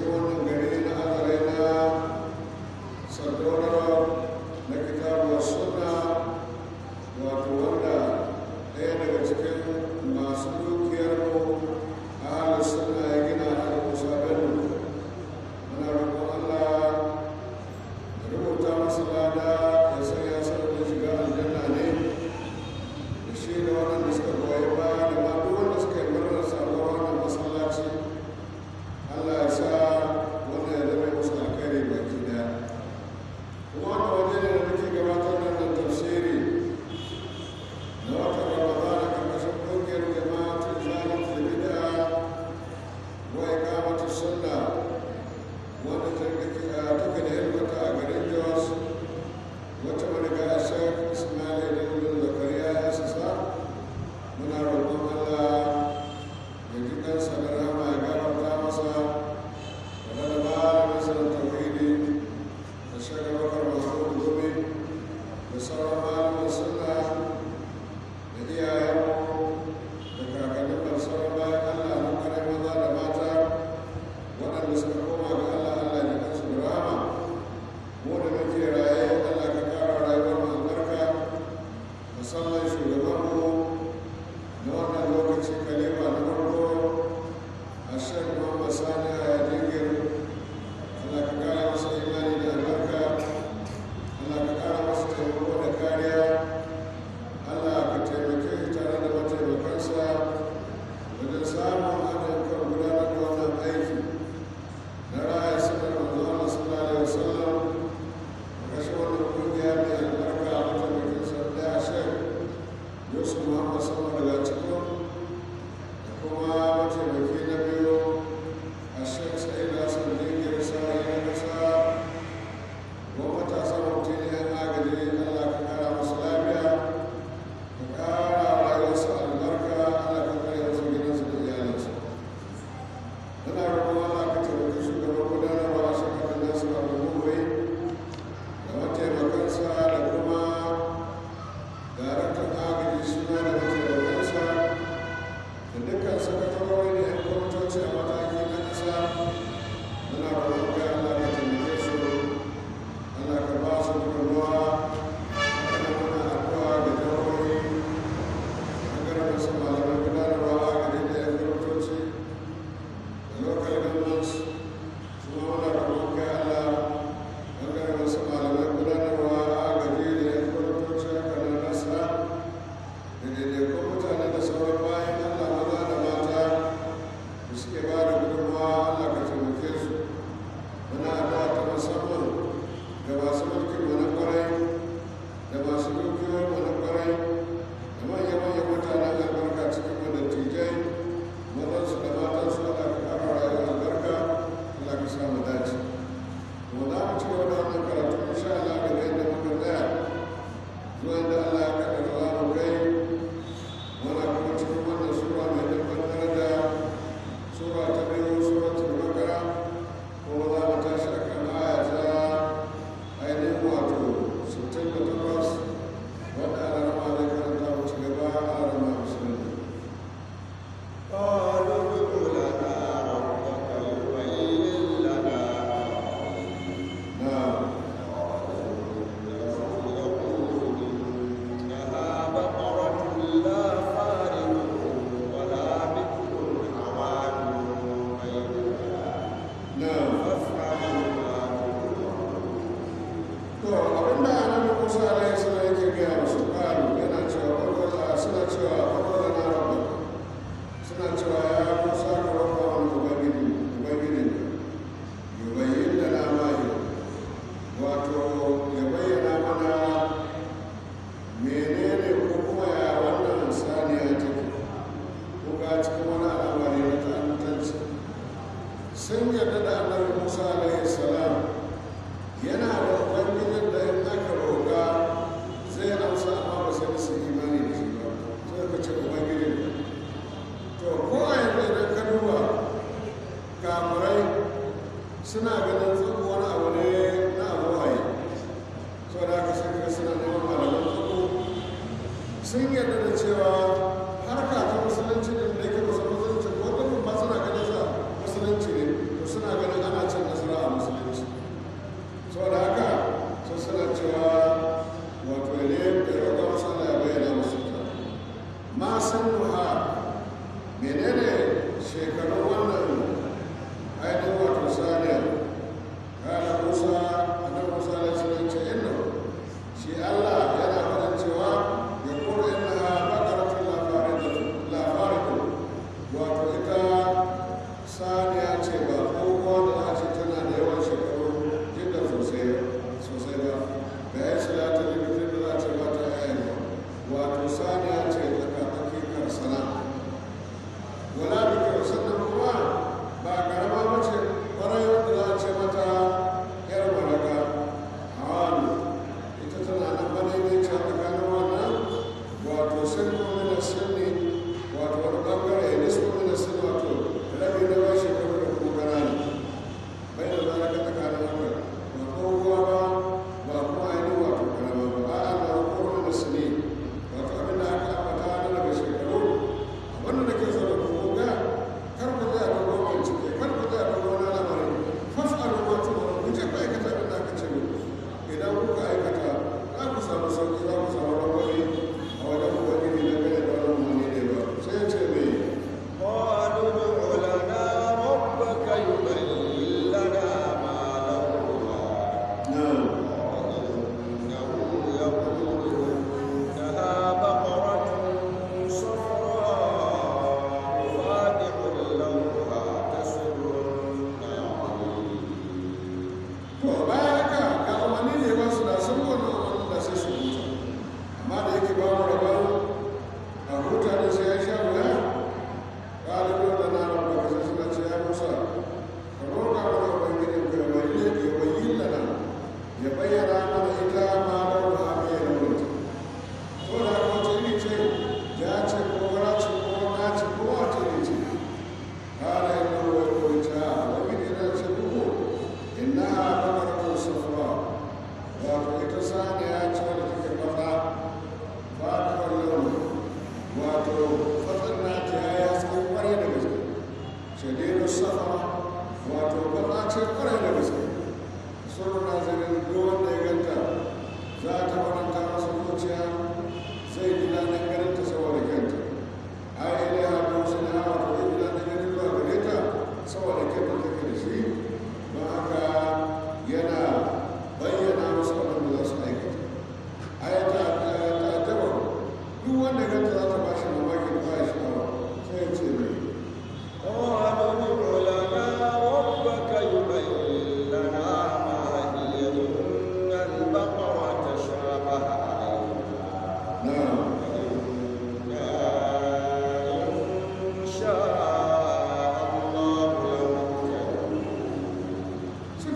wannan gari na azare na sardauna na kitabu suna wato wanda ɗaya daga cikin masu dukiyar mu a halin suna ya gina a musa bello muna roƙon allah ya rubuta masa lada ya sanya sauƙin shiga aljanna ne da shi da waɗanda suka goyi baya da ma duk wanda suka yi murnar samuwar wannan masallaci allah ya sa wannan ya zama musu alkhairi baki daya kuma wannan waje ne da muke gabatar da wannan tafsiri na watan ramadana karkashin ƙungiyar jama'atul zalim da bid'a wa iqamatu sunna wanda ta take da hilmata a garin jos wata mariga a shek ismail ibn zakariya ya sassa muna roƙon allah ya ji kansa da rama ya gafarta masa da da malamin sanar tauhidi da shaka bakar mahmud gumi da sauran malamin sunna da iyayenmu da kakannin da sauran bayan allah na kare maza da mata waɗanda suka koma ga allah allah ya kansu da rama mu da muke raye allah ka kara rayuwar mu albarka musamman shugabanmu na wannan lokaci kalima na farko a shan muhammad sani a yadingir allah ka kara masa imani da albarka allah ka kara masa taimako da kariya allah ka taimake shi tare da mataimakansa wajen samun haɗin kan gudanar da wannan aiki na raya sanar manzo allah sallallahu alaihi wasallam kashe wannan kungiya mai albarka a mataimakin sa ɗaya shek yusuf muhammad sama daga cikin da kuma mataimaki na biyu a shek sa'id hassan jingir sa'i na kasa ko matasa mutum yan agaji allah ka kara masu lafiya ka kara rayuwarsa albarka allah ka kare masa gidansa da iyalinsa muna roƙon allah ka taimaki shugaban gudanarwa a shekarar nasu a rubuwai da mataimakansa da kuma daraktan agaji suna da mataimakansa da dukkan sakatarori da 'yan kwamitoci a mataki na ƙasa muna roƙon kai Allah ka taimake su Allah ka ba su gudunmawa kana muna addu'a ga jihohi ɓangaren wasu malaman gudanarwa agaji da 'yan kwamitoci da local governments kuma muna roƙon kai Allah ɓangaren wasu malamai gudanarwa agaji da 'yan kwamitoci haka na nasa da daidaikun mutane da sauran bayan Allah maza da mata da suke ba da gudunmawa Allah ka taimake su muna addu'a ta musamman ga masu mulkin mu na kwarai da masu dukiyoyin mu na kwarai da manya-manyan mutanen albarka cikin mu da tijai mazansu da matansu Allah ka kara rayuwar albarka Allah ka sa mu dace kuma za mu ci gaba da wannan karatu insha Allah daga inda muka tsaya zuwa inda Allah ya kaddara za mu kai muna kuma cikin wannan sura mai dabbar daraja sura ta biyu suratul bakara kuma za mu tashi a kan aya ta ainihin wato 68 wanda ana rama zai karanta mu ci gaba ana rama musulmi قالوا ادع لنا ربك يبين لنا na يقول إنها بقرة لا فارغ ولا بكر عوان بيننا na فافعلوا ما to abinda annabi Musa alaihi salam yake gaya musu kalu yana cewa wadda suna cewa wadda na rabba suna cewa ya Musa ka rabba wani ubangiji ubangiji yubayyin da na mahi wato ya bayyana mana menene ko kuma ya wannan saniya take ko ga cikin wani al'amari na ta'antanci sun yarda da annabi Musa alaihi salam yana da ubangijin da in aka roƙa zai amsa amma ba sai su imani da shi ba sai ka ce ubangijin ka to ko a yanzu idan ka duba kamurai suna ganin tsako wani abu ne na abu waye sau da aka sun suna neman malaman tsako sun yarda da cewa harka ta musulunci ne da ke musulunci ko kuma ba suna ganin sa musulunci ne to suna ganin ana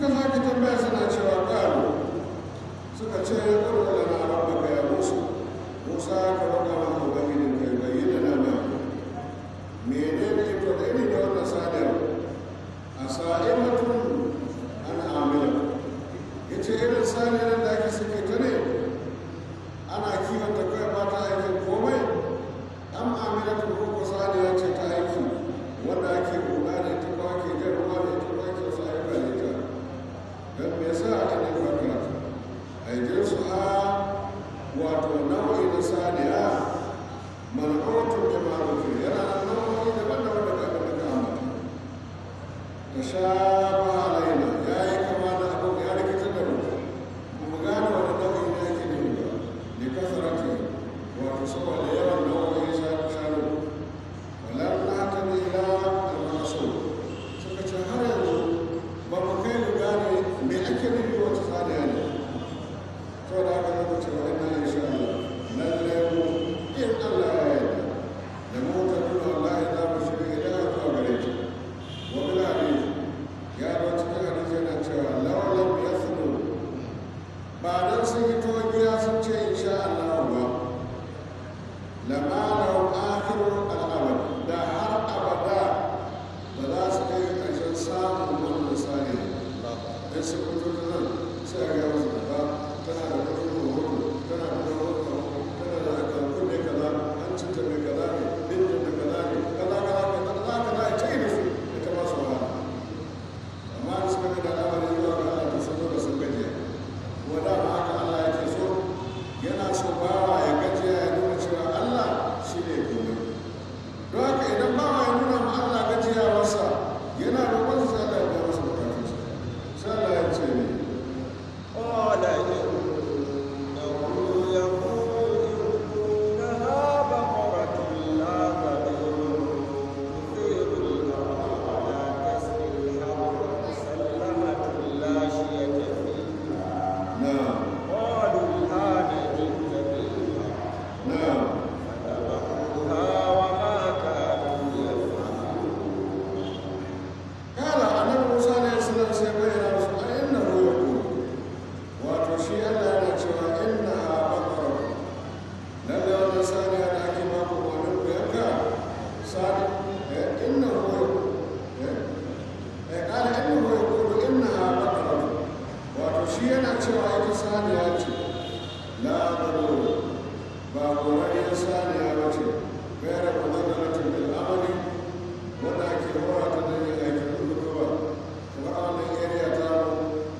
suka sake tambaya suna cewa ƙalu suka ce ya ƙarfi da na rabbaka ya musu musa ka roƙa mana ubangijin kai bayyana na ma menene ito da iri da wannan sadiyar a sa'imatun an amila ya ce irin saniyar da ake suke ta ne ana kiwon ta kawai ba ta aikin komai an amila ta koko saniya ce ta aiki wanda ake kula da ita ko ake jan ruwa da ita ko ake wasu ayyuka da ita don me yasa ake ne bakara a yi su a wato nau'i na saniya mal'autun da ma'arufi yana da nau'o'i daban-daban da ka da ka ambata ta sha ba alaina ya yi kama da abu ya rikitar da mu mu gane wani nau'i ne ake nufi ba ne kasarati wato saboda yawan nau'o'i shanu shanu wala na ta ne ila al-masu suka ce har yanzu ba mu kai mu gane me ake nufi wata saniya ne to da aka zama cewa ina insha Allah lallai mu in Allah ya yarda da mu ta nuna Allah ya zama shi ila zuwa gare ta wa bil hadith ya zo cikin hadisi yana cewa lawalam yasnu ba dan sun yi togiya sun ce insha Allah ba lama lahum akhiru al-abad da har abada ba za su kai ƙarshen samun wannan sani dan su fito da nan sai a ga musu ba tana da kudin rahoto tana da rahoto tana da akankun ne kaza an cinta mai kaza ne bindin da kaza ne kaza kaza kaza kaza kaza ya ce da su da ta ba su wahala amma da suka ga da al'amarin zuwa ga Allah ta sun zo da sun gajiya kuma da ma haka Allah yake so yana so bawa ya gajiya ya nuna cewa Allah shi ne komai don haka idan bawa ya nuna ma Allah gajiyawarsa yana roƙon sa Allah ya biya masa bukatunsa sai Allah ya ce ne قال إنه يقول إنها بقرة لا ظليل تثير الأرض ولا تسقي الحرث مسلمة لا شية فيها na'am قالوا الآن جئت بالحق na'am فذبحوها وما كانوا يفعلون قال annabi Musa alaihi salam sai bayyana musu a innahu yaqul wato shi Allah yana cewa innaha baqara lalle wannan saniya da ake ba ku wani ku yanka sani eh innahu eh eh qala innahu yaqul innaha baqara wato shi yana cewa ita saniya ce la darur ba gorariyar saniya ba ce gaira kudurratin bil amali wanda ake hora ta da yin aikin rubutuwa kuma a wannan area ta mu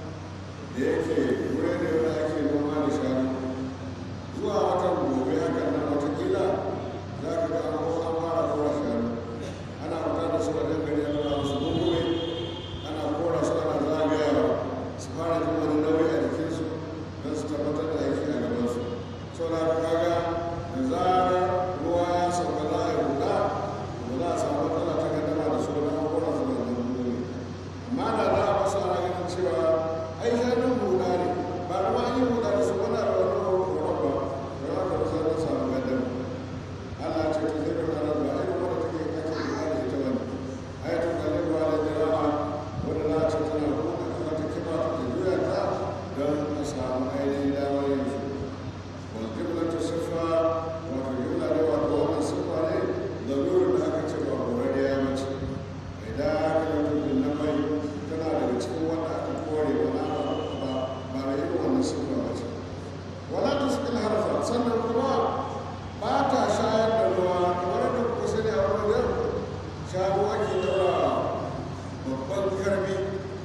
da yake wuri ne wanda ake noma da shanu zuwa watan gobe hakan nan watakila za ka ga an an fara kora shanu ana fita da su a dangane ana ba su gungume ana kora su ana zagayawa su fara jin wani nauyi a jikinsu don su tabbatar da aiki a gabansu sau da haka kaga da zarar ruwa ya sauka za a yi huda ba za a samu matsala ta gaddama da su da an kora su da gungume amma da za a basu ana ganin cewa ai shanun huda ne ba ruwa an yi huda da su wani da wani horon ba da za ka rusa don samu gaddama Allah ce ta zai rana ba irin wanda take kake da da ita bane ayatul kalim wa la jira'a wanda za a ce tana buɗe kafa ta kiba ta juya ta don a samu ainihin damar yin su wal qiblatu sifa wa fi jumla ne wa wannan sifa ne da nurin da aka ce ba horariya mace idan aka yi tukin na mai tana daga cikin wanda aka kore ba na ba ba da irin wannan sifa ba ce wala tusqil harfa sannan kuma ba ta shayar da ruwa kamar da kuka sani a wani wajen shanu ake daura babban karbi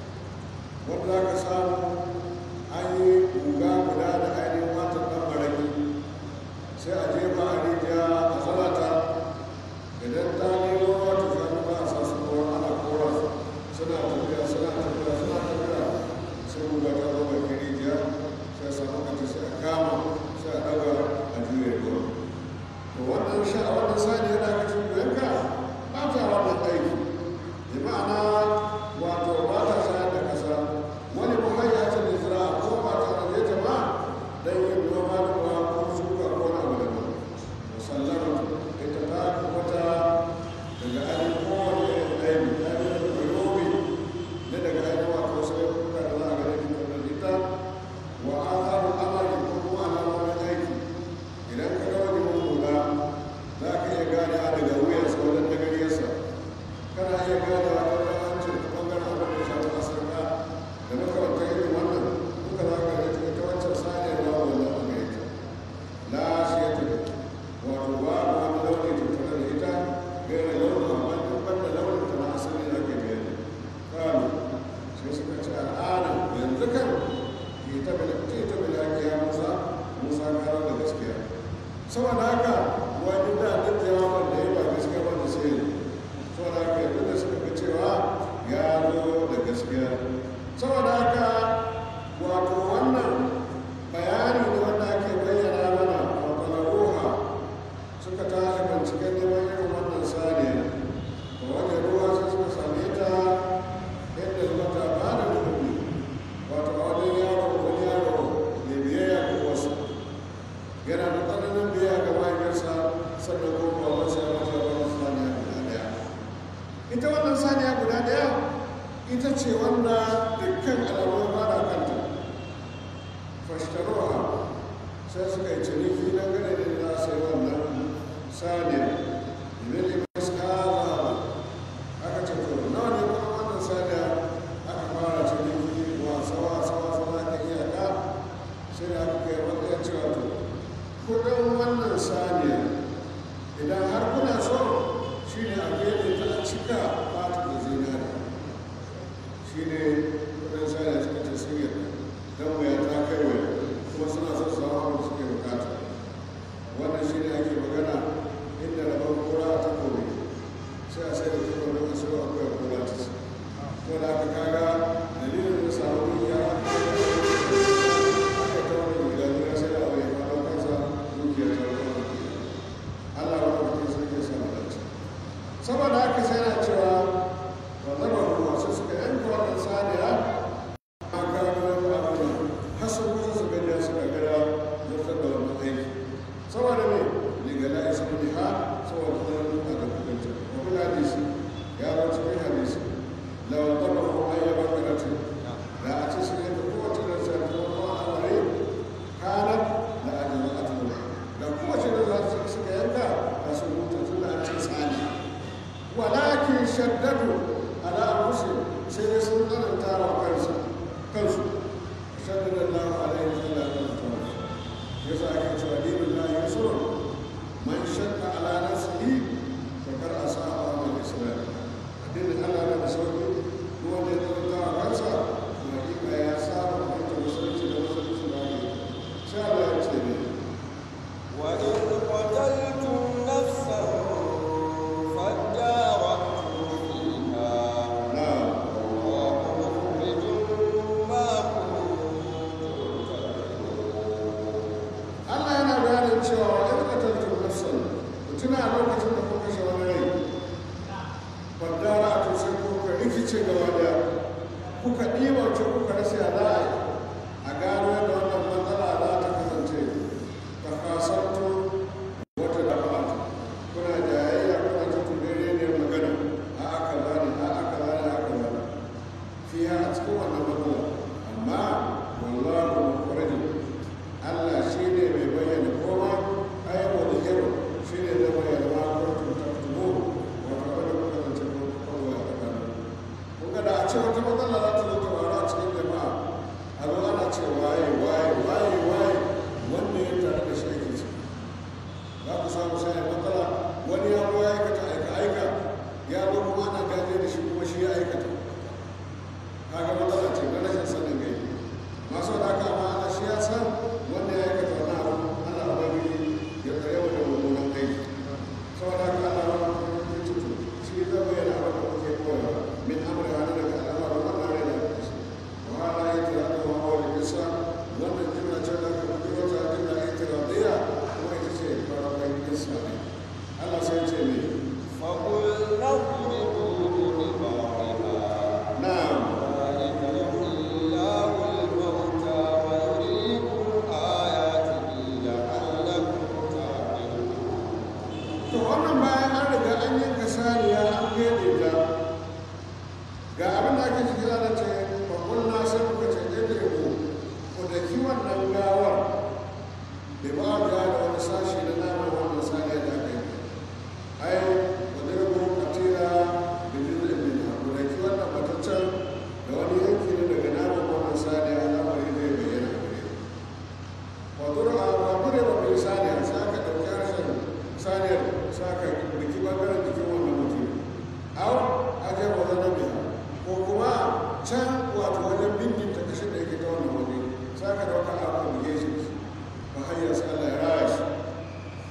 wanda za ka samu an yi guga guda da ainihin watan ɗan maraki sai a jefa a rijiya a zalata idan ta nemo ruwa ta shanu ba a sa su ruwa ana kora su suna tafiya suna tafiya suna tafiya sai guga ta zo bakin rijiya sai a samu kanta sai a kama sai a ɗaga a juya ruwa to wannan sha wannan sani yana ga cikin yanka ba ta wannan aiki bi ma'ana wato ba ta shayar da kasa wani muhayyacin saboda haka wani da duk jawabin da ya ba gaskiya ba da sai saboda haka yanzu da suka ga cewa ya zo da gaskiya saboda haka wato wannan bayani ne wanda ake bayyana mana a ruha suka tashi binciken neman irin wannan saniya da wani ruwa sai suka same ta yadda mata ba da dubi wato a wajen yaro wani yaro mai biyayya ga wasu yana da tsananin biyayya ga mahaifiyarsa sannan kuma ba wasu ya mata wani saniya guda daya ita wannan saniya guda daya ita ce wanda dukkan alamun fara kanta fashtaroha sai suka yi ciniki na gane da za su yi wannan saniya idan ne masu kaza aka ce to nawa ne kuma wannan saniya aka fara ciniki wasa wasa wasa za ka iya ka sai da aka kai matsayin cewa to kudin wannan saniya idan har kuna so shi ne a gefe ta cika fata da zinari shi ne kudin saniya suka ce sun yarda don waya ta kai waya kuma suna son su hawa da suke bukata wannan shi ne ake magana inda rabon kura ta kore sai a sai da ta kore a sai akwai kura ta su ko da aka kaga dalilin da samu ya aka ta wani gida gida sai da abu ya faɗo kansa dukiya ta wani Allah ya rubuta sai ya samu dace saboda haka sai na cewa wa zaba ruwa sai suka yanka wannan saniya a gano abin hasan kusa su gani suka gada zartar da wannan aiki saboda ne ligala isa ne ha saboda kuma a da kudin wani hadisi ya zo cikin hadisi lawa zaba ruwa ayyaba karatin da a ce su yanka kowace da sa ta wani al'amari kanar da ajiyar atulun da kowace da za su suka yanka a sun mutu tun da an ce tsani walakin shaddadu ala anfusihim sai dai sun tsananta wa kansu kansu shaddada Allah alaihi wa sallam yasa ake cewa dinin la yusur man shakka ala nafsihi fa kar asa'a wa islam addinin Allah na da sauki duk wanda ya tsananta wa kansa to hakika ya saba fahimtar musulunci da musulunci ba ne sai Allah ya ce ne وإذ قتلتم نفسا فادارأتم فيها na'am والله مخرج ما كنتم تكتمون Allah yana bayanin cewa wa ɗan ƙatattu nafsan ku tuna a lokacin da kuka kashe wani rai bandara a to sai kuka rikice gaba da kuka ɗiba ce kuka rasa ya za a yi a gano yadda wannan matsala za ta kasance ka kasanto wata da ba kuna jayayya kuna ta tunere ne magana a aka bani a aka bani a aka bani fiya a cikin wannan matsala amma wallahu mukhrajin Allah shi ne mai bayyana komai ai wa zikiru shi ne zai bayyana ma kuntum taktubu wa fa'ala kuka zance ko kawai a tsakanin kun ga da a ce wata matsala za ta zo ta faru a cikin jama'a a zo ana ce waye waye waye waye wanda ya tare da shi ake ci za ku samu sai a matsala wani ya zo ya aikata aika aika ya zo kuma ana gaje da shi kuma shi ya aikata kaga matsala ce na rashin sanin gai masu da aka amma ana shi ya san wanda ya aikata wani abu ana ubangiji ya tsare wa da mummunan aiki saboda haka ana wani kuma ya cutu shi zai bayyana abin da kuke koyawa min amurka wani daga al'amarin wannan rai da aka kashe wa hana ya kira da wa hawa da kisa wannan jimla ce da aka fi wata jimla ya kira daya kuma ita ce farkon kisa ne Allah sai ce ne فقلنا اضربوه ببعضها na'am ذلك يحيي الله الموتى ويريكم آياته لعلكم تعقلون to wannan bayan an riga an yanka saniya an gede ta ga abin da ake ciki ana ce babban na sai muka ce ɗaya ku ku da kiwon nan gawar da ba a ga da wani sashi na naman wannan saniya da aka yi ai wani rabu a tira da jirgin min ku da kiwon nan mataccen da wani yanki ne daga naman wannan saniya al'amari zai bayyana a gare ku wadura wadura wa bai saniya sai aka ɗauki harshen saniyar sai aka riki ɓangaren jikin wannan mutum au aje wa zana biya ko kuma can wato wajen bindin ta kashin da yake ta wannan waje sai aka ɗauka aka buge shi ba hanyar sai Allah ya raya shi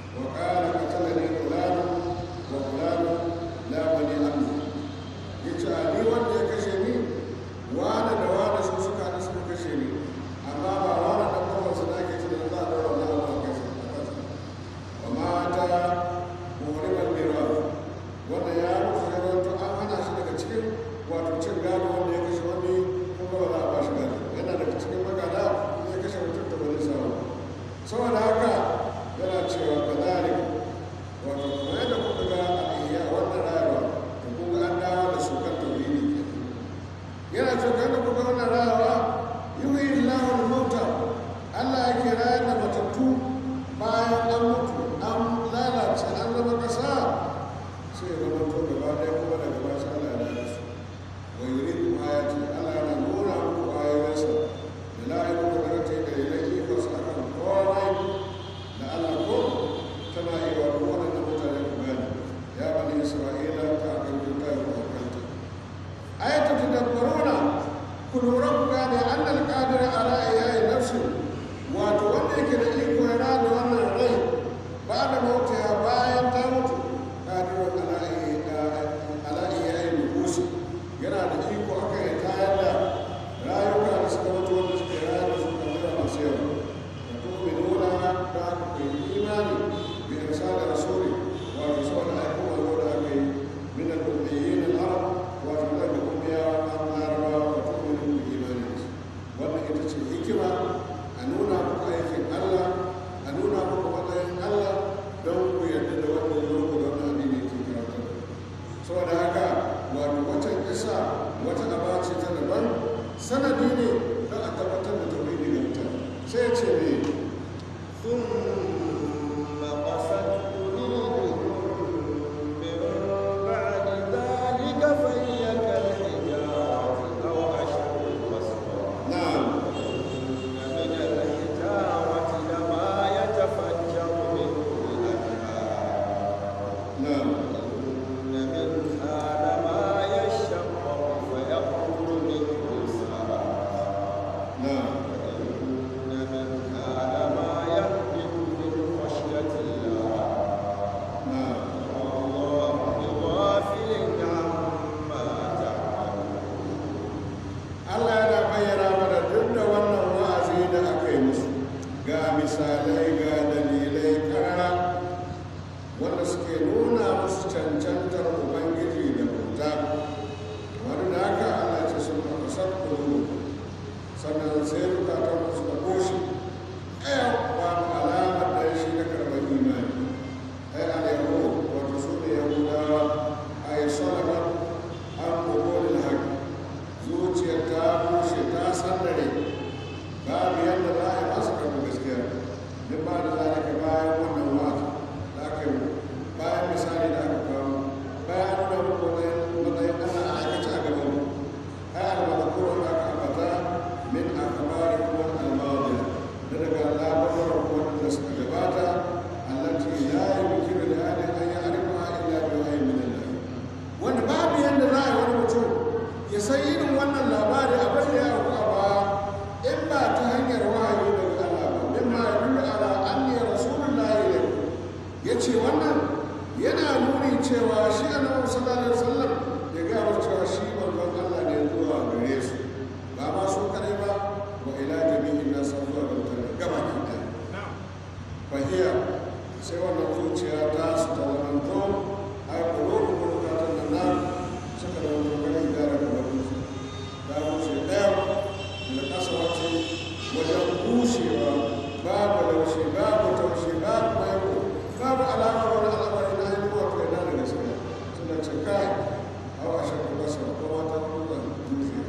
sanadi ne don a tabbatar da tauhidi ga mutane sai ya ce ne ثم قست قلوبكم من بعد ذلك فهي كالحجارة أو أشد قسوة na'am إن من الحجارة لما يتفجر منه الأنهار na'am إن منها لما يشقق فيخرج منه السحاب na'am إن منها لما يهبط من خشية الله na'am والله بغافل عما تعملون Allah yana bayyana mana duk da wannan wa'azi da aka yi musu ga misalai ga dalilai karara wanda suke nuna musu cancantar Ubangiji da bauta wani da haka Allah ce sun fasar kuru sannan sai bukatar musu da koshi ɗaya babu alamar da shi na karɓar imani ai alayyahu wato su ne yahudawa a yi salabar an kogonin haƙi zuciyar ta bushe ta sandare babu yadda za a yi masu karɓar gaskiya duk ba da zalika bayan wannan wata da aka yi bayan misali da aka kawo bayan nuna muku matsayin ana a aikace a gaban mu ai almalakuru da aka ambata min akabari kuma almawadi da daga labarin wanda suka gabata allati la yumkinu li ahadin an ya'rifa illa bi wahyin min Allah wanda babu yadda za a yi wani mutum ya san irin wannan labari abin da ya auku a baya in ba ta hanyar wahayi daga Allah ba min ma yadullu ala anni rasulullahi ilayhi ya ce wannan yana nuni cewa shi annabi sallallahu alaihi wasallam ya ga wasu cewa shi manzon Allah ne zuwa gare su ba ma su kadai ba wa ila jami'in nas zuwa ga mutane gaba ki da fahiya sai wannan zuciya ta su ta zamanto ai kulubu mulkatan da nan suka da wani ganin gara da wani ta bushe ɗaya da ƙasa wace wajen bushewa babu laushe babu taushe babu maiko babu alamar wani al'amari na haihuwa wato yana da gaskiya suna ce kai hawa shakku kasa ko wata kuma dutse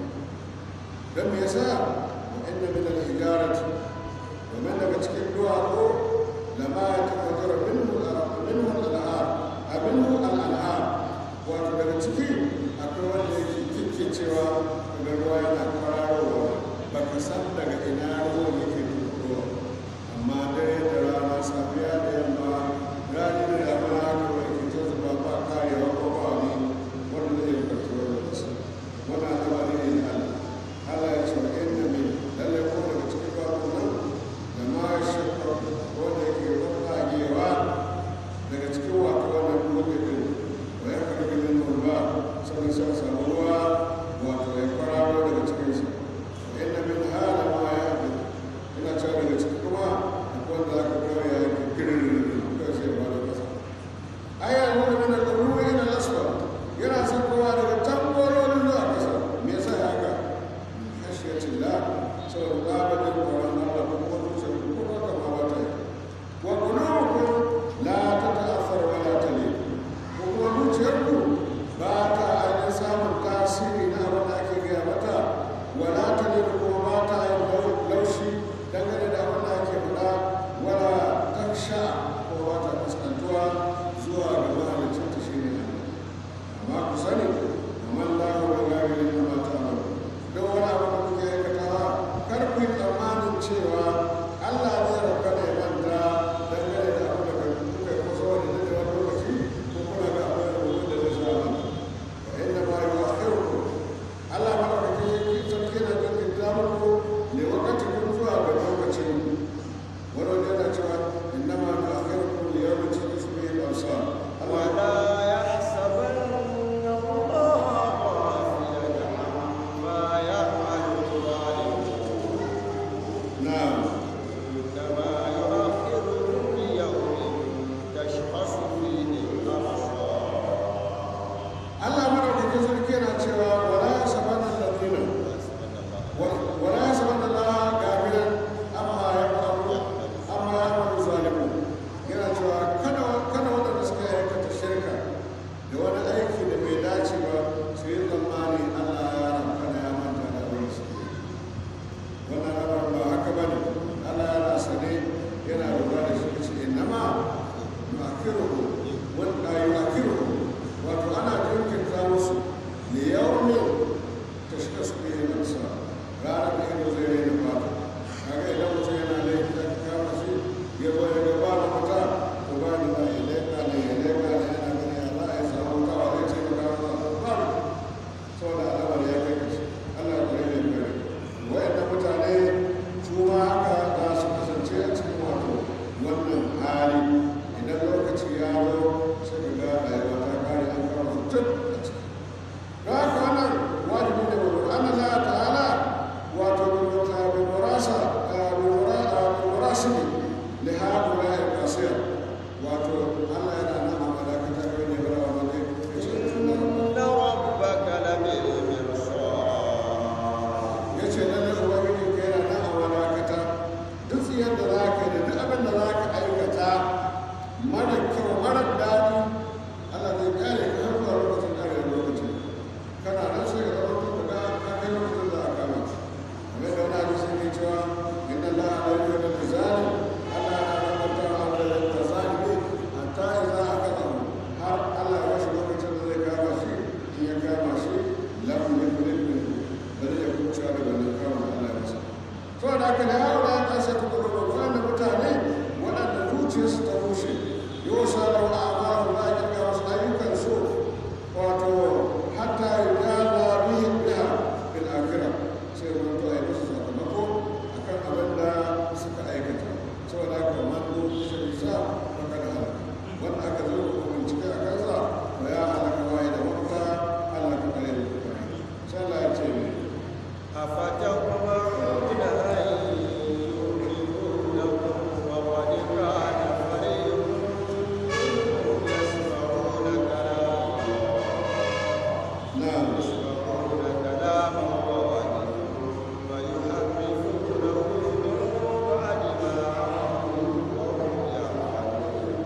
don me yasa wa inna min al-hijarati domin daga cikin duwatsu lama ya tafajjara minhu minhu al-anhar abinhu al-anhar wato daga ciki akwai wanda yake kike cewa daga ruwa yana kwararowa baka san daga ina ruwan yake fitowa amma dare da rana safiya da yamma rani da damuna haka wani ke ta zuba ba karewa ko ba wani wanda zai yi kartuwar da su wannan al'amari ne na Allah Allah ya ce wa inna min lallai ko daga cikin babu nan da ma shakka wanda yake ruffagewa daga cikin wato wannan dutse din wa ya karbi min ruwa sannan sai a samu ruwa wato ya kwararo daga cikinsa wa inna min hala ma ya haɗu ina cewa daga ciki kuma akwai wanda aka kawai ya yi kirin kawai sai ba da kasa aya nuna mana da ruwa ina lasfa yana sakowa daga tambarorin zuwa kasa me yasa ya haka khashiyacin la saboda tsabarin tsoron Allah ko kuma zuciyar ku ko haka ma ba ta yi wa qulubukum la tata'athar wa la talid ko kuma zuciyar ku ba ta ainihin samun tasiri na abin da ake gaya mata wa la talid kuma ba ta yin laushi dangane da abin da ake faɗa wala taksha ko ba ta fuskantuwa zuwa ga mahalicin ta shi ne amma ku sani amma lahu wa ghairi ma ta'malu don wani abu da kuke aikatawa kar ku yi tsammanin cewa Allah zai rabu masa birasili da haɗu na yin kasiyar wato allah yana nan a madakata kai ne bara wani ne ya ce tunan إن ربك لبالمرصاد ya ce lalle ubangiji ka yana nan a madakata duk yadda za ka yi da duk abin da za ka aikata mara kyau mara daɗi allah zai kare ka har zuwa lokacin kare lokacin kana nan sai ka zama tun da ka kai lokacin da aka kama kamar da wani hadisi ne cewa inna allaha la yuhibbu al-mizani allah yana rabata ala al-mizani hatta idza akadahu har allah ya bashi lokacin da zai kama shi in ya kama shi lam yakun min ba zai kuce da wannan kama da allah ya masa to da haka da yawo da ta sai ta gudu wanda mutane waɗanda zuciyarsu ta rushe yau sa da wa'amaru za a kirga wasu ayyukan su wato hatta yudala bihim biha bil akhirah sai wani to ai musu sakamako akan abin da suka aikata saboda haka man do shi sa maka da halaka wanda aka zo ko bincike a kansa to ya halaka wai da wata Allah ka kare da kuma sai Allah ya ce mai أفتطمعون أن يؤمنونكم وقد كان فريق منهم يسمعون كلام na'am يسمعون كلام الله ثم يحرفونه من بعد ما عقلوه وهم يعلمون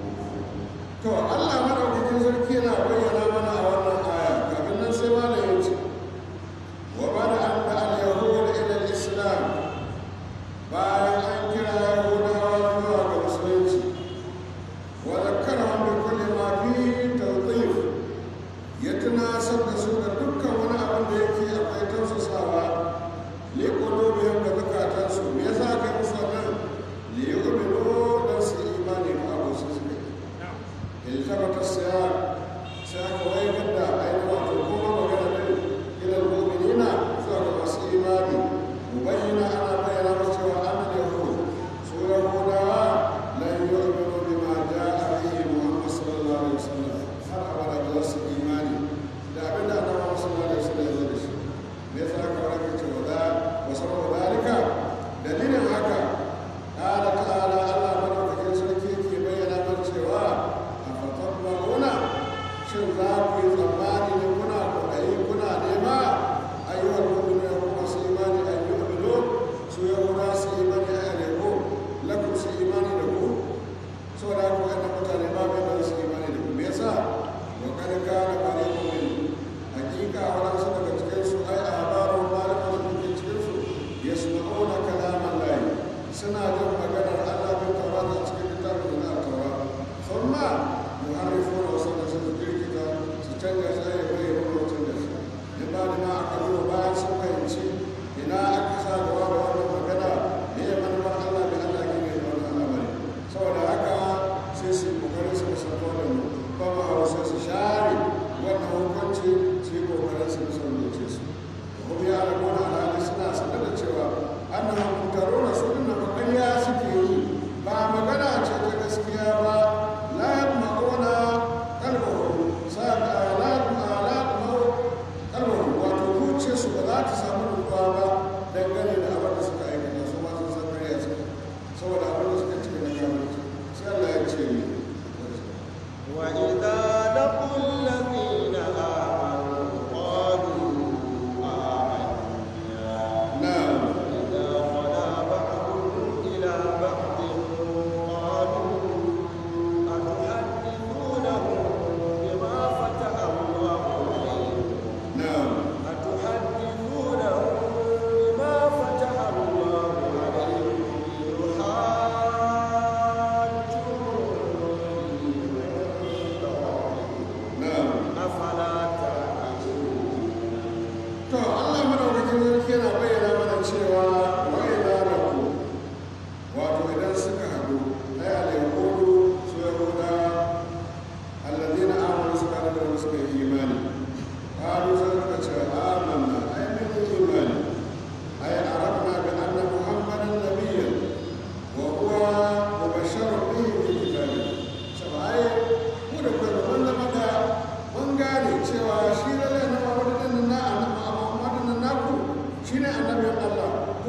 to Allah madaukakin sarki yana bayyana mana a wannan aya kafin nan sai ma ya ce wa bada an da al-yahud ila al-islam bayan an kira yahudawa zuwa ga musulunci wa zakkarahum bi kulli ma fihi tawdif ya tunasar da su da dukkan wani abin da yake akwai tausasawa li qulubihim da zukatansu me yasa aka yi musu wannan li yu'minu dan su imani da abu su suka yi التفت السياق سياق ويجد أين وتكون وجدت إلى المؤمنين سورة مسيمان مبين أنا بين مستوى أن اليهود سورة هدى لن يؤمنوا بما جاء به محمد صلى الله عليه وسلم har abada ba za su imani da abin da annabawa sallallahu alaihi wasallam ya zo da shi me yasa aka raka cewa da wa sababu dalika dalilin haka qala ta'ala Allah madaukakin sarki yake bayyana mana cewa afatabbauna shin za ku yi tsammani ne kuna kwaɗayi kuna nema ayyuhal mu'minu ya kuma su imani an yi umino su ya kuma su imani a yaleko lakum su imani da ku saboda haka wannan mutane ba mai da su imani da ku me yasa wa kada kana bare ku min hakika wadansu daga cikin su ai ahbaru malaman da ke cikin su yasma'una kalaman lahi suna jin maganar Allah bin tawrat a cikin littafin da na tawrat thumma yuharrifuna wa sannan su kirkita su canja shi ya bai yi mutum da shi in ba da ma aka zo bayan sun fahimci ina aka sa gaba da wannan magana me ya manufar Allah da Allah ke mai da wannan al'amari saboda haka sai su yi kokarin su musamman wannan ba ma hawa sai su share wannan hukunci su yi kokarin su musamman su kuma ya rabu na alhali suna sanar da cewa annan mutarona su dinna bakariya suke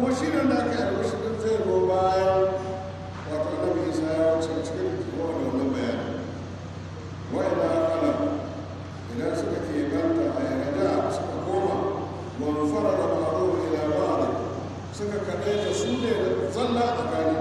kuma shi ne da aka yi albashi din zai zo bayan wato annabi isa ya wuce cikin kowa da wannan bayani wa'ina kala idan suka ke banta a yarda suka koma wani fara da ma'aru ila ba'ada suka kaɗai da su ne da zalla a tsakani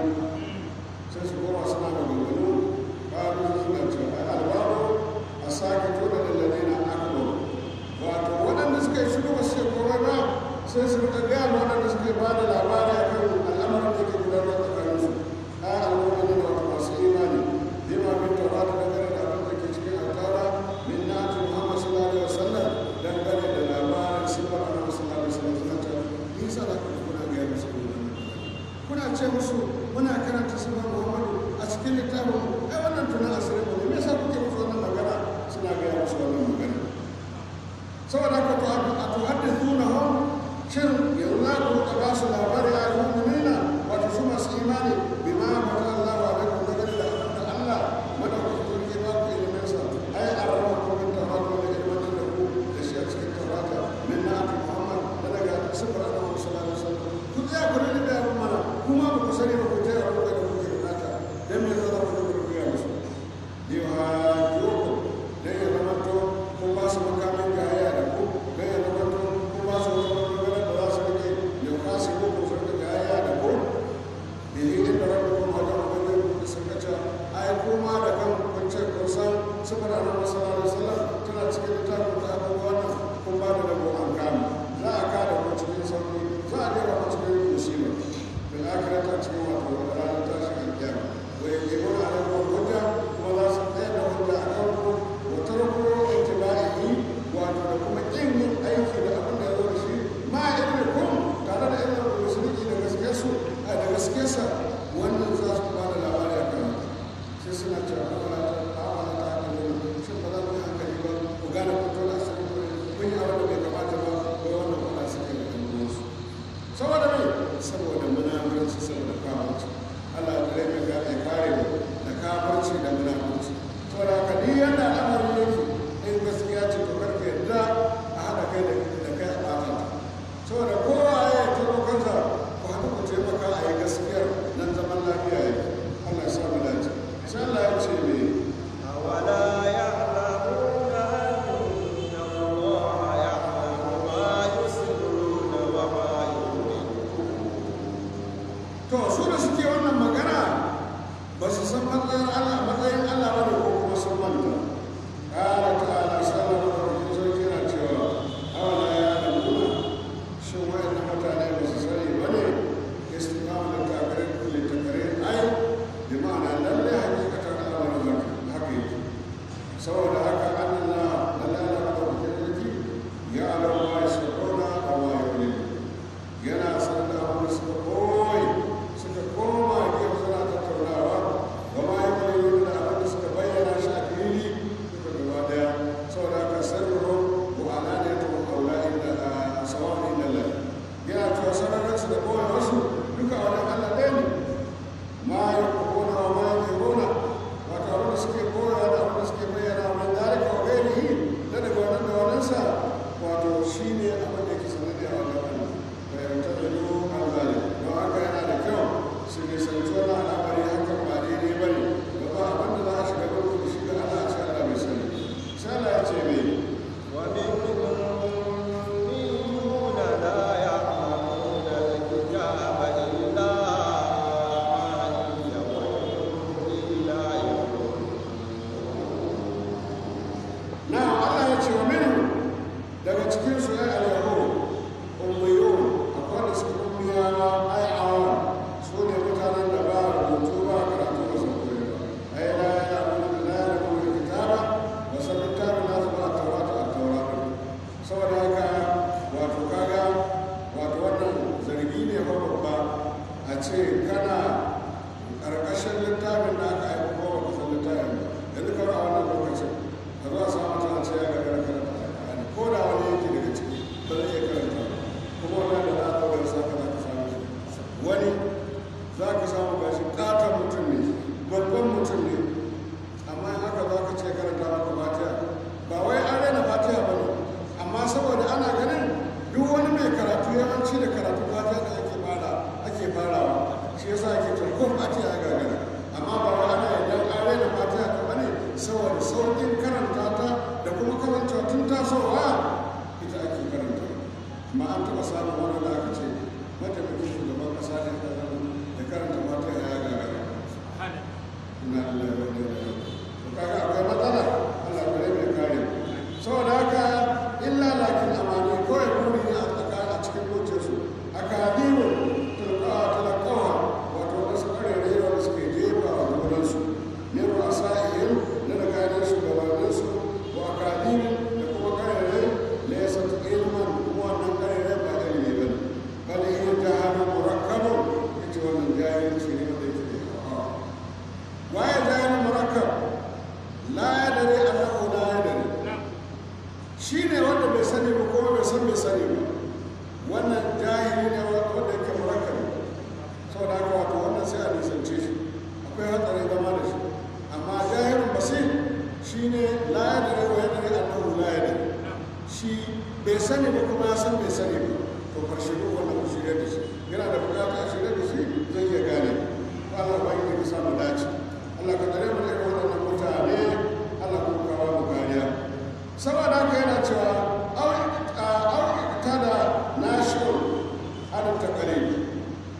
sai su koma suna maganganu ƙaru zangance a albaro a sake tura da lalina akbar wato waɗanda suka yi shiru ba su yi komai ba sai su rika gaya ma waɗanda suke ba da labari a kan al'amarin da ke gudanar tsakanin su a al'ummar da wata masu imani bima bin taurata dangane da abin da ke cikin alkara min nati muhammad sallallahu alaihi wasallam dangane da labarin sifar annabi sallallahu alaihi wasallam suka ce ni sa da kuma kuna gaya musu kuna ce musu muna karanta sifar muhammadu a cikin littafin ai wannan tunan asirin mu ne me yasa kuke musu wannan magana suna gaya musu wannan magana saboda haka to a tuhaddithunahum shin yanzu za ku ka ba su labari a mu'minina wato su masu imani bima mata Allah wa alaikum da gani da abin da Allah madaukakin sarki ba ku ilimin sa ai arama ku min tawatu da ilimin da ku da shi a cikin tawata min na'ati Muhammad da daga sifar Annabi sallallahu alaihi wasallam ku tsaya ku rike da abin mana kuma ba ku sani ba ku tayar da ku da kuke bukata dan me za ku da ku ya musu yuhajjukum dan ya zama to kun ba su makamin gaya da ku dan ya zama to kun ba su wata magana da za su rike ya kwasi ko ku su rike gaya da ku bihi inda rabbukum wa da rabbukum da sun kace ai kuma da kan kun ce kun san sifar annabi sallallahu alaihi wasallam tana cikin littafin ta abubuwa nan kun ba da rabo an kama za a kada ku cikin sauki za a dora ku cikin musiba bil akhirati cikin wato ranar tashin alkiyama wa yaqimuna alaikum hujja kuma za su tsaya da hujja a kan ku wa tarku ittiba'ihi wato da kuma kin yin aiki da abin da ya zo da shi ma ilmikum tare da ilmin musulmi da gaskiyarsu a da gaskiyarsa wannan za su ba da labari a kan sai suna cewa awala ta awala ta hankali shin ba za ku yi hankali ba ku gane kun tona asali ko kun yi abin da bai kamata ba ko wannan kuma su kai da ɗan uwansu saboda me saboda munafurci saboda kafirci Allah ya kare ga ya kare mu da kafirci da munafurci saboda haka ni yanda al'amari yake in gaskiya ce to karka yadda a haɗa kai da da kai a ɓata ta saboda kowa ya turo kansa ku haɗu ku taimaka a yi gaskiyar nan zaman lafiya yake Allah ya sa mu dace sai Allah ya ce me أولا يعلمون أن الله يعلم ما يسرون وما يعلنون to su da suke wannan magana ba su san matsayin Allah matsayin Allah ba ne ko kuma sun manta ƙara ta'ala sallallahu alaihi wasallam yana cewa awala ya alamuna shin wayannan mutane ba su sani ba ne istiqama da kafirin kulli takarir ai bi ma'ana lalle hakikatan al'amarin haka haka yake saboda haka Allah lalle Allah da kuke ya alamu ma yasruna wa ma yu'linu yana san da abin da suka koyi suka koma gefe suna tattaunawa wa ma yi kalilu da abin da suka bayyana shi a fili duka gaba daya saboda haka sarro wa ala ne ta kaula inda a sawan inda la yana cewa sararin su da kowane wasu duka wani allah ɗaya ne ma yi kona wa ma yi kona wato abin da suke koyawa da abin da suke bayyana min dalika wa gairihi da daga wannan da waninsa wato shi ne abin da ke sanadi a wajen allah fahimtattalo an zane don haka yana da kyau su nisanci wani al'amari hakan ba daidai ba ne da ba abin da za a shiga gudu da shiga ana ce ana mai sani sai Allah ya ce mai ومنهم أميون لا يعلمون الكتاب إلا أماني وإن إلا na Allah ya ce wa minu daga cikin su ya al-yahud ummiyun akwai da suke ummiyawa ai awam su ne mutanen da ba rubutu ba karatu ba su koyi ba ai la ya abu da la ya abu da kitaba ba san littafin nasu ba a taurata a taurata saboda haka wato kaga wato wannan zargi ne ba babba a ce kana ƙarƙashin littafin da aka aiko ko ba san littafin ba yanzu kawai a wannan lokacin ka zo a samu ta ce ya gagara karanta alƙur'ani ko da wani yake daga ciki ba zai iya karanta ba kuma wannan da na ɗaukar sa ka za ka samu shi wani za ka samu gashi ƙaton mutum ne babban mutum ne amma in haka za ka ce karanta maka fatiha ba wai an raina fatiha ba ne amma saboda ana ganin duk wani mai karatu yawanci da karatu fatiha da ake bada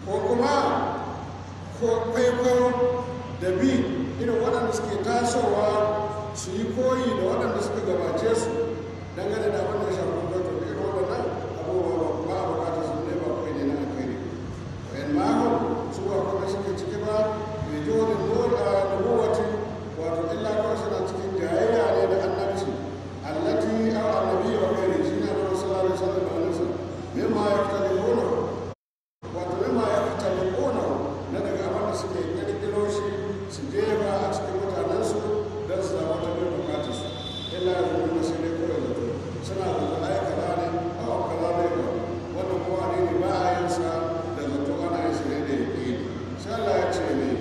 ko kuma ko kwaikwayo da bi irin waɗanda suke tasowa su yi koyi da waɗanda suka gabace su dangane da abin da ya shafi kwaikwayo irin waɗannan abubuwa ba a bukatar su ne ba kawai ne na alkhairi wayan mahon su ba kuma suke ciki ba mai jihohin nubuwati wato illa kawai suna cikin jayayya ne da annabci allati aw annabi wa ghairi shi ne na sallallahu alaihi wasallam da annabi mimma yaftalihuna wato mimma yaftalihuna na daga abin da suke kirkiro shi su jefa a cikin mutanensu don su zama ta bin bukatar su illa ya zama sai dai kawai zato suna da ai kaza ne a wa kaza ne ba wannan kowa ne ba a yin sa da zato ana yin shi ne da yake sai Allah ya ce ne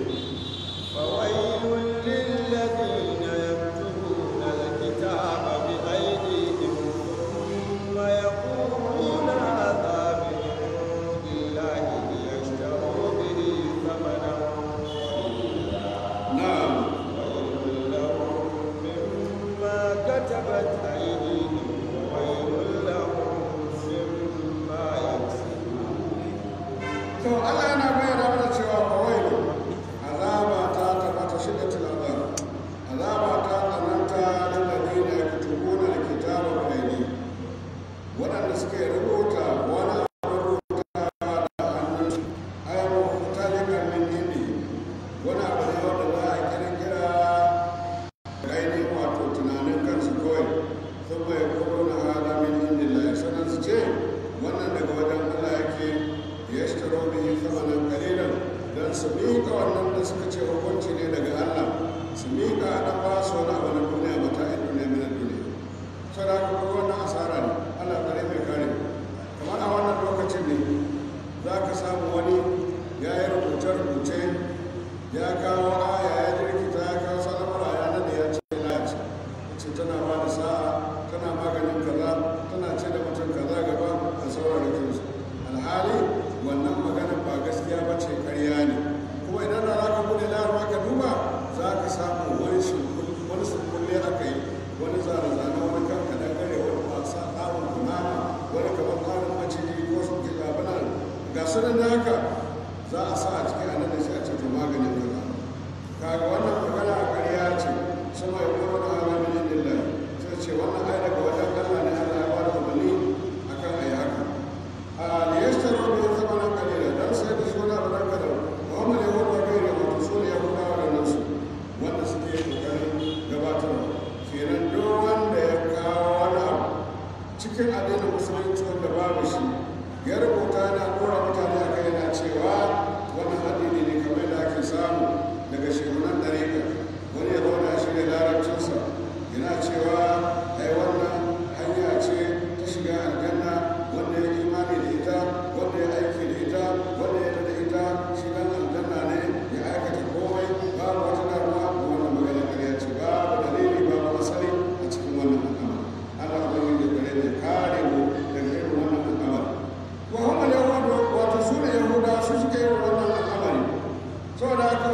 فويل للذين يكتبون الكتاب بأيديهم ثم يقولون هذا من عند الله ليشتروا به ثمنا قليلا na'am ويل لهم مما كتبت أيديهم وويل لهم مما يكسبون to Allah yana bayyana mana cewa fawailu azaba ta tabbata shiddatul azab azaba ta tsananta lil ladina yaktubuna alkitaba bi aydihim waɗanda suke rubuta wani abu rubuta da hannunsu ayyamu mutalika min indi wani abu ne wanda za a kirkira da ainihin wato tunanin kansu kawai sun bai kuro na hada min indillahi sannan su ce wannan daga wajen Allah yake ya shitaro bihi thamanan qalilan dan su miƙa wannan da suka ce hukunci ne daga Allah su miƙa a ɗan ba su wani abu na duniya mata a duniya min duniya sai da kuma wannan asara ne Allah kare mai kare kamar a wannan lokacin ne za ka samu wani ya yi rubuce-rubuce ya kawo aya ya jirkita ya kawo salamar ya nade ya ce lati ce tana ba da sa'a tana maganin kaza tana ce da mutum kaza gaba da sauran rikinsu alhali wannan maganar ba gaskiya ba ce karya ne kuma idan da za ka bude layar ka duba za ka samu wani shirkul- wani surkulle aka yi wani zane-zane wani kan kadangare wani wasa tsarin kunama wani kamar tsarin maciji ko su ke zaɓinan ga su nan da haka za a sa a cikin anan da shi a ce to maganin kaza kaga wannan magana a ƙarya ce sama ya kuma da hana min indillah sai ce wannan ai daga wajen Allah ne Allah ya bada umarni akan ayi haka a liyashtaru bi thamanan qalila dan sai da suna da ranka da Muhammad ya wada gairi wato su ne Yahudawa da nan su wanda suke kokarin gabatarwa kenan duk wanda ya kawo wani abu cikin addinin musulunci wanda babu shi ya rubuta yana dora mutane a kai yana cewa wannan addini ne kamar da ake samu daga shehunan ɗariƙa wani ya zauna shi ne larabcinsa yana cewa ai wannan hanya ce ta shiga aljanna wanda ya imani da ita wanda ya aiki da ita wanda ya da ita shi dan aljanna ne ya aikata komai babu wata damuwa da wannan magana ƙarya ce babu dalili babu asali a cikin wannan al'amari Allah ubangiji da gare da kare mu daga irin wannan al'amari wa hum al-yahudu wato su ne yahuda su suke yin wannan al'amari saboda haka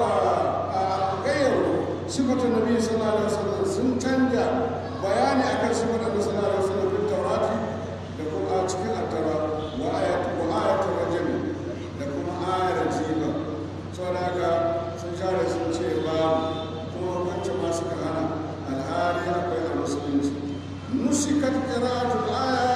a gayyaru sifatun nabi sallallahu alaihi wasallam sun canja bayani akan sifatun nabi sallallahu alaihi wasallam fil tawrati da kuma a cikin attara wa ayatu wa ayatu rajul da kuma ayar jiba saboda haka sun share sun ce babu kuma hukuncin ma suka hana alhali akwai a musulunci nusikat qira'atul aya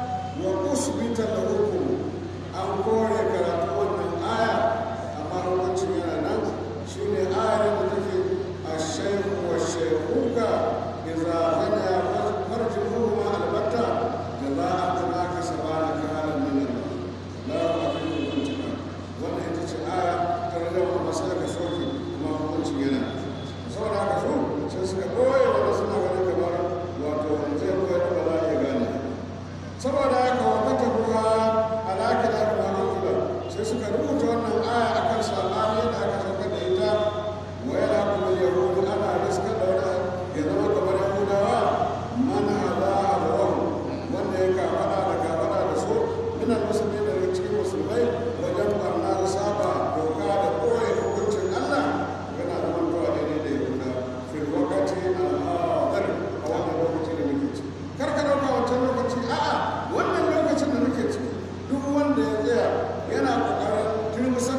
wa usbita al-hukm an kore karatu wannan aya amma hukuncin yana nan shine ayar da take الشيخ والشيخوك إذا غنى فرجهما البتة جزاء بما كسبا نكالا من الله لا أعطيه الانتقام وأنا إنت آية ترجم مسألة سوكي ما هو كنت ينا saboda haka su sai suka ɓoye wanda suna ganin kamar wato zai koyar da ba za a gane saboda haka wata tabuwa alaƙi da kuma hankula sai suka rubuta wannan aya akan sabani da aka sauka da ita waya kuma yahudu ana riska da wani ya zama kamar yahudawa mana haza abuwan wanda ya kafada da kafada da su ina musulmi daga cikin musulmai wajen barna da saba doka da koya hukuncin allah yana zaman kawa daidai da yahuda fil wakati al-hadar a wannan lokaci da muke ciki kar ka dauka wancan lokaci a'a wannan lokacin da muke ciki duk wanda ya tsaya yana kokarin turmusa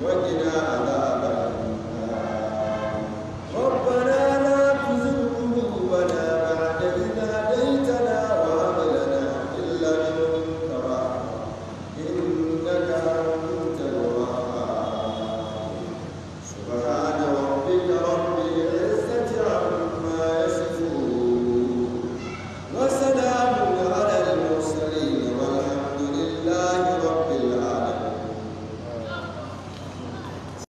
وقنا